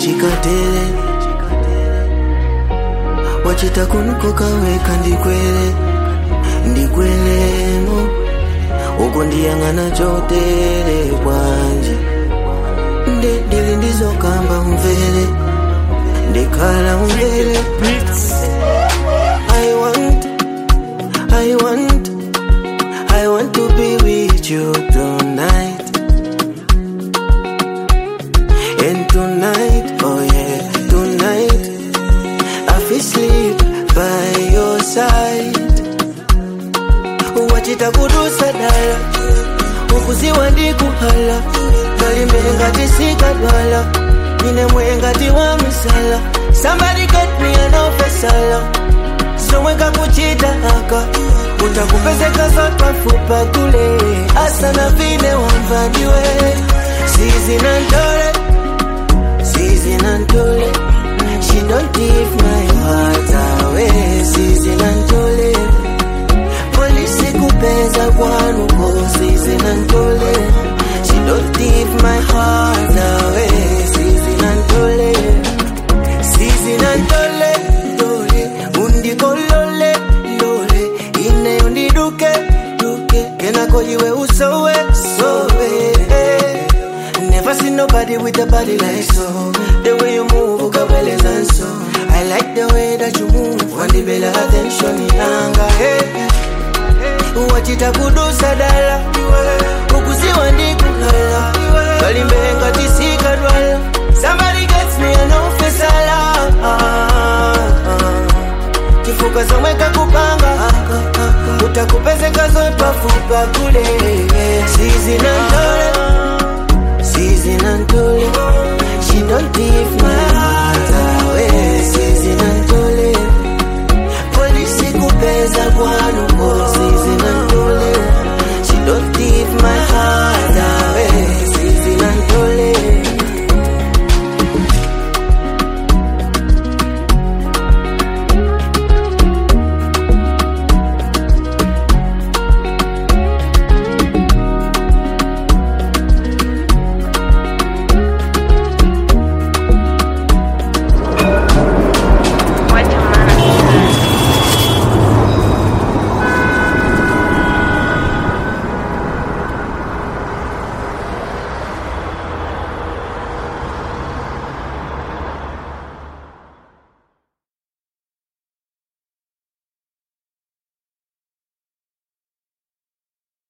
chikatele wachita kunukoka weka ndikwele ndikwelemo uko ndiyang'ana chotere bwanji nde ndili ndizokamba umvele ndikhala umvele I want, I want, I want to be with you tonight. And tonight, oh yeah, tonight, I feel sleep by your side. Wachita kudusa dala, ukuziwa ndikuhala, kalimbe ngati sikadwala, ine mwe ngati wa misala. Somebody get me an officer, somweka kuchita aka, utakupezeka zotwafupa kule, asana vine wamvandiwe, sizi na ndole, sizi na ndole, she don't give my heart away, sizi na ndole, polisi kupeza kwanuko, sizi na ndole, she don't give my heart away, sizi na ndole, sizi na ndole, ndole, undikolole, lole, ine undiduke, duke, kenako iwe usowe, sowe, Never seen nobody with a body like so. The way you move, ukabeleza and so. I like the way that you move. Wandibela attention yanga, hey. Wachita kudusa dala. Ukuziwa ndikuhala. Kalimbe ngati sikadwala. Somebody gets me an officer Kifuka zomweka kupanga. Utakupezeka zotwafupa kule. Sizi na ndole. Season and Tole. She don't give my heart away. Season and Tole. Polisi kupeza kwanuko.